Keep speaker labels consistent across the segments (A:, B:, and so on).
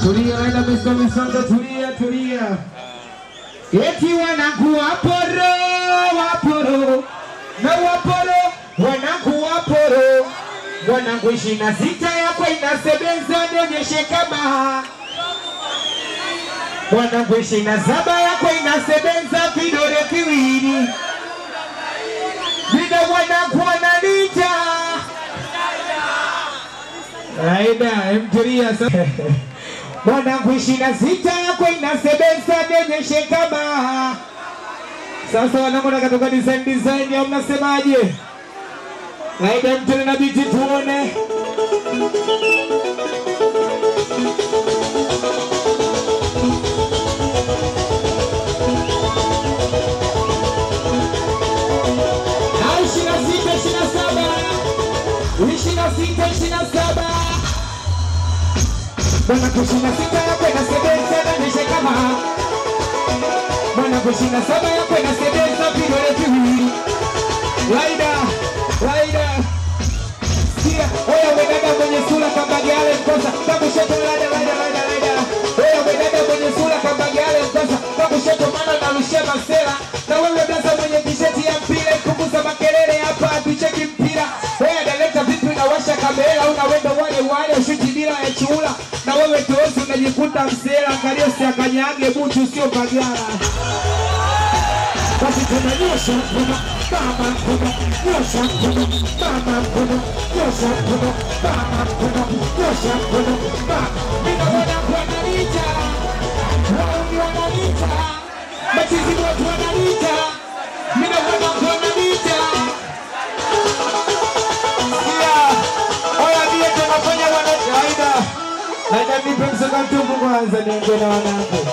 A: Tulia, enda Mr. Misongo, tulia, tulia. Eti wanangu waporo, waporo, na waporo, wanangu waporo. Wanangu ishirini na sita yako inasebenza, nionyeshe kama Mwanangu ishirini na saba yako inasebenza vidole viwili. Vile mwanangu wananita. Aida, emtulia sasa. Mwanangu ishirini na sita yako inasebenza, nionyeshe kama. Sasa wanangu nakatoka design design au mnasemaje? Aida, mtulia na biti tuone. Na ishirini na sita, ishirini na saba. Ishirini na sita, ishirini na saba. Mwanangu ishirini na sita yako inasebenza, nionyeshe kama. Mwanangu ishirini na saba yako inasebenza vidole viwili. Laida, Laida. Sikia, oya wedada mwenye sura kambagale mkosa. Kakushoto laida, laida, laida, laida. Oya wedada mwenye sura kambagale mkosa. Kakushoto maana narushia masela. Na wewe blaza mwenye tisheti ya mpira ipunguza makelele hapa hatucheki mpira. Oya daleta vipi unawasha kamera unawenda wale wale ushuti bila ya chula. Na wewe tozi unajikuta msela angalia usiakanyage butu sio bagara. Basi tunanyosha mkono mama mkono nyosha mkono mama mkono nyosha mkono mama mkono nyosha mkono mama mina wana wanalita wauni wanalita machizi watu wanalita mina wana wanalita yeah oya bia tunafanya wana kaida Naja nipe msoka mtupu kwanza niongee na wanangu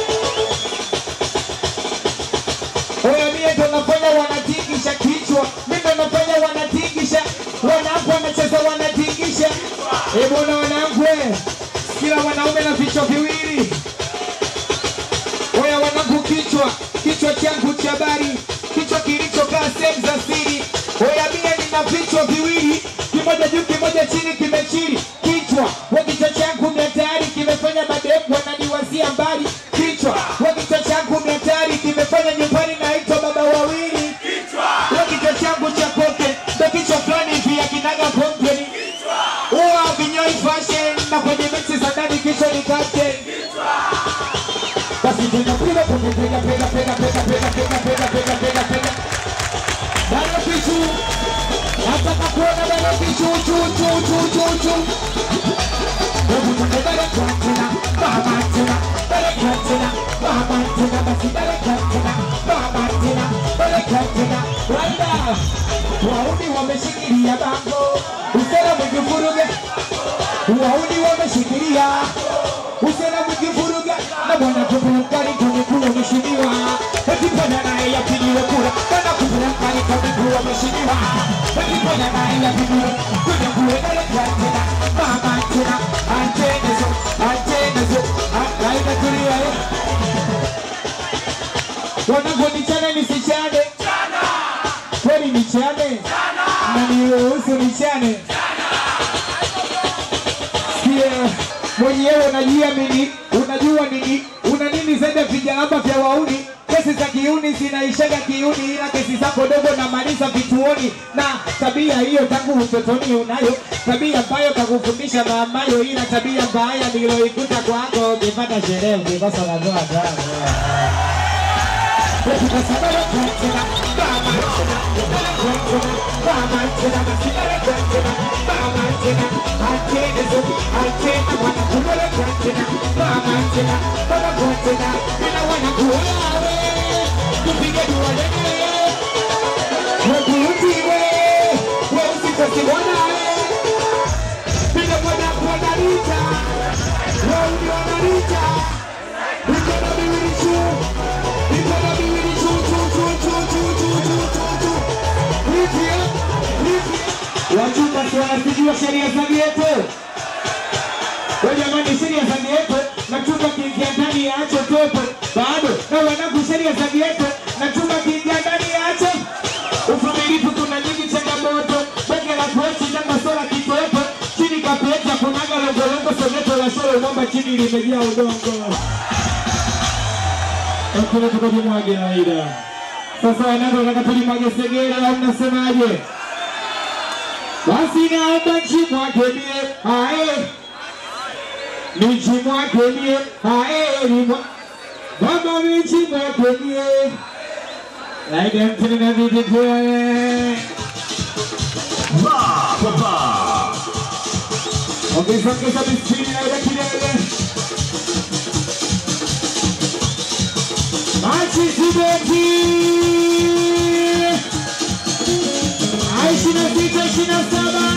A: Oya mie ndo nafanya wanatingisha kichwa, mimi ndo nafanya wanatingisha, wanangu wanacheza wanatingisha. Eh bwana wanangu, eh, kila wanaume na vichwa viwili. Oya wanangu, kichwa kichwa changu cha habari, kichwa kilichokaa sehemu za siri. Oya mie nina vichwa viwili, kimoja juu kimoja chini, kimechili kichwa. Wa kichwa changu ni hatari, kimefanya mademu wananiwazia mbali. Kichwa wa kichwa changu ni hatari, kimefanya nyumbani naitwa baba wawili. Wa kichwa changu cha koke ndo kichwa fulani hivi akinaga kompeni. Uwa vinyoi fashion na kwenye mixi za ndani kichwa ni captain. Basi piga piga piga piga piga piga piga piga piga piga piga piga piga. Bado kichu. Nataka kuona bado kichu chu chu chu chu chu. Hebu tuende bado kwa tena. Mama tena. Bado kwa tena. Mama tena basi bado kwa tena. Mama tena. Bado kwa tena. Waida. Wauni wameshikilia bango. Usera mwingi vuruge. Wauni wameshikilia. Usera mwingi vuruge. Na bwana kupelekani kwenye kula mheshimiwa. Eti bwana naye yapigiwe kura. Bwana kupelekani kwenye kula mheshimiwa. Eti bwana naye yapigiwe kwenye kula bado kwa tena. Mama tena. Antenezo. Antenezo. Raida tulia eh. Wanangu nichane nisichane? Kweli nichane? Na niruhusu nichane? Sikia, mwenyewe unajiamini, unajua nini, una nini zaidi ya vijalamba vya wauni. Kesi za kiuni zinaishaga kiuni, ila kesi zako dogo namaliza vituoni. Na tabia hiyo tangu utotoni unayo, tabia ambayo kakufundisha mamayo, ila tabia mbaya niloikuta kwako, ukipata sherehe ukikosa unatoa damu. Mikono miwili juu, mikono miwili juu, juu, juu, juu, juu, juu, juu, juu, juu. Hivi, eh? Hivi. Wachumba si wanasijua sheria za ghetto. We jamani, sheria za ghetto na chumba kiingia ndani ya acho topo bado na wanangu, sheria za ghetto na chumba kiingia ndani ya acho uvumilivu. Kuna nyingi changamoto, bege la kuechi na masola kitoepo chini kapeta kunaga longolongo soneto la kasoro mwamba chini limejaa udongo. Hakuna tukajimwage Aida. Sasa wanangu nataka tulimwage segere au mnasemaje? Basi naomba nchimwage mie ae nichimwage mie ae nimwa Baba nichimwage mie Aida mtini na viti tuwe
B: Ba, ba, ba.
A: Ongeza ongeza bisini na ile kilele Machi Zibeti Ishirini na sita ishirini na saba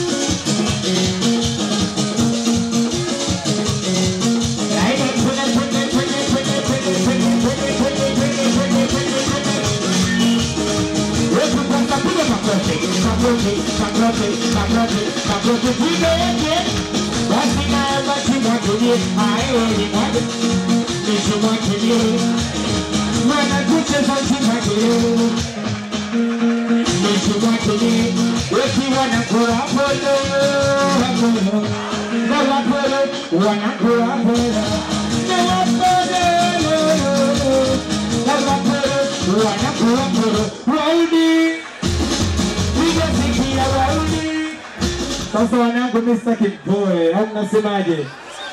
A: Aida twende twende twende twende twende twende twende twende twende twende twende twende Wewe kwanza piga makofi makofi makofi makofi makofi piga yake basi naomba timwakilie ae mwage nisimwakilie maana kucheza timwakilie nisimwakilie wekiwa na kurapolo apolo na wapolo wanakurapolo na wapolo na wapolo wanakurapolo waudi piga sikia waudi sasa wanangu, mimi sitaki mpoe, au mnasemaje?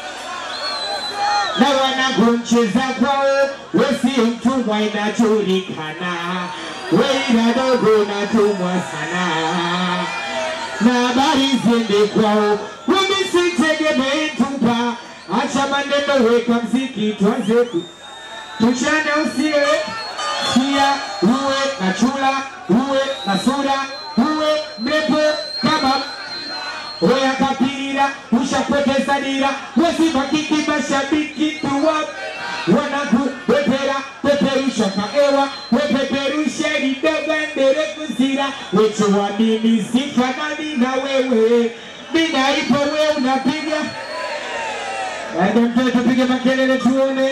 A: Na wanangu, mcheza kwao, we si mtumwa, inajulikana, we ila dogo natumwa sana, na habari ziende kwao, wami sitegemee tupa, acha maneno, weka mziki, tuanze ku tuchane usiwe sia, uwe na chula, uwe na sura, uwe mrefu kama Oya kapira ushapoteza dira, wesibakiki mashabiki tuwa wanaku wepera peperusha kaewa wepeperusha lidogo ndere kuzira wechowa mimi sifanani na wewe mina ipo we unapiga Aida mtoto tupige makelele tuone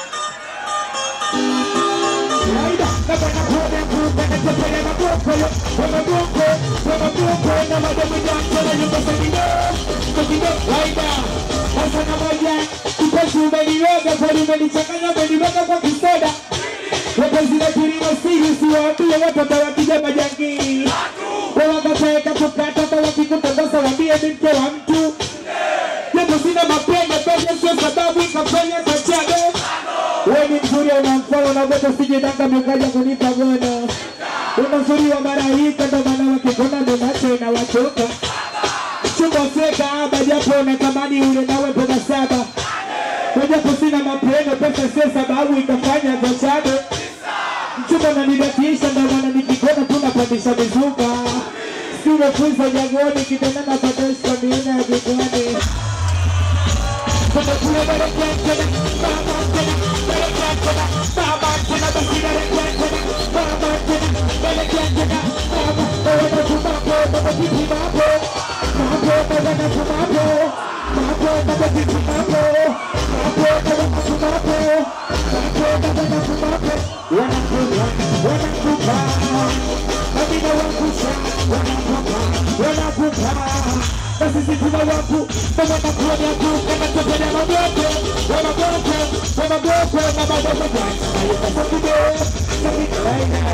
A: Aida kama nakuona kumbe natepele maboko yo kwa maboko kwa maboko na mademu yako na nyumba za kidogo kwa kidogo Aida sasa na moja kipofu umeniroga kwa umenichanganya umeniroga kwa kisoda Wote zile kilimo siri siwaambie watoto wakija majangili Wawakataeka kukata kwa wakikutongoza waambie ni mke wa mtu Japo sina mapendo pesa sio sababu ikafanya kachabe wewe ni mzuri unamfolo na goto sije danga mkaja kunipa gono. Una mzuri wa malaika ndo maana wakikona ndo macho inawachoka. Chumba feka haba japo unatamani ule nawe pesa saba. Kwa japo sina mapendo pesa sio sababu ikafanya kachabe. Mchumba unanidatisha ndo maana nikikona tunapandisha mizuka. Sio kuiza jagoni kitana na patesha miena ya jikoni. Tumekula baraka tena, baba tena, baraka tena, baba tena, basi baraka tena, baba tena, baraka tena, baba. Baba tumapo, baba titi mapo, mapo baba na tumapo, mapo baba titi mapo, mapo baba na tumapo, mapo baba na tumapo. Wanakuja, wanakuja, Amina wakusha, wanakuja, wanakuja. Basi sisi tuna waku, kama nakuwa ni aku, kama tupenda maboko, wa maboko, wa maboko, na maboko kwa Ayo kasa kudo, sabi kaina.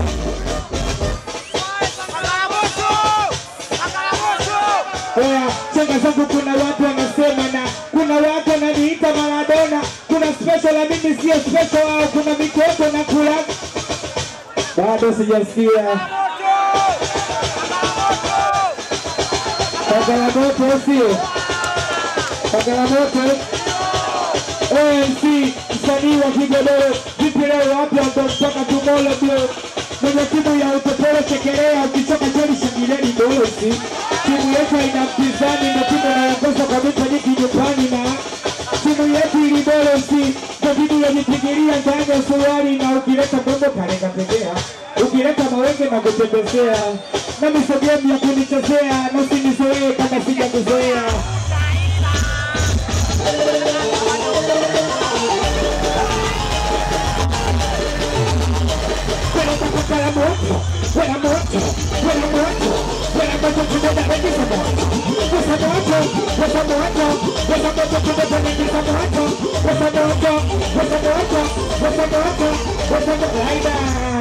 A: Oya, chenga zangu kuna watu wanasema na kuna watu wananiita Maradona, kuna special na mimi sio special, au kuna mikopo na kula. Bado sijasikia. Pagala moto sio? Pagala moto. ANC msanii wa Kigodoro, vipi leo wapi ametoka tumolo bro? Mwenye timu ya utopolo chekelea, ukichoka jeli shangileni dolosi. Timu yetu ina mpinzani na timu inayoongoza kwa mita nyingi nyumbani na timu yetu ili dolosi ndio timu yajipigilia ndani ya suruali na ukileta bongo kalenga pekea, ukileta mawenge na kutembezea na misogemu ya kunichezea na usinizoee kama sijakuzoea. Buena moto, buena moto, buena moto, buena moto, tunaenda kuingiza moto. Pesa moto, pesa moto, pesa moto, tumepandikiza moto, pesa moto, pesa moto, pesa moto, pesa moto, aida.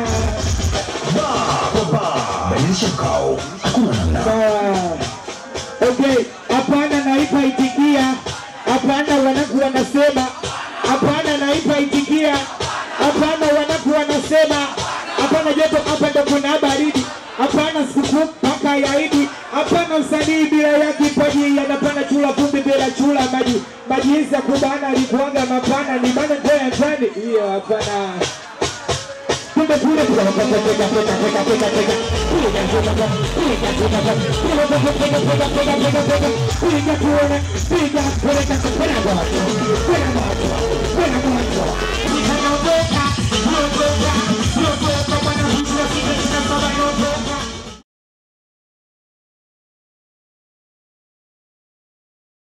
B: badilisha mkao, hakuna namna.
A: Sawa. Okay, hapana naipa itikia. Hapana wanaku wanasema. Hapana naipa itikia. Hapana wanaku wanasema. Hapana joto hapa ndo kuna baridi. Hapana sikukuu mpaka ya Idi. Hapana usanii bila ya kipaji. Yanapana chula kumbi bila chula maji. Maji hizi ya kubana alikuwaga mapana ni bana tena tani. Hiyo hapana. Kumbe kule kule peka peka peka peka peka peka. Piga piga piga piga piga piga piga piga piga piga piga piga piga tuone piga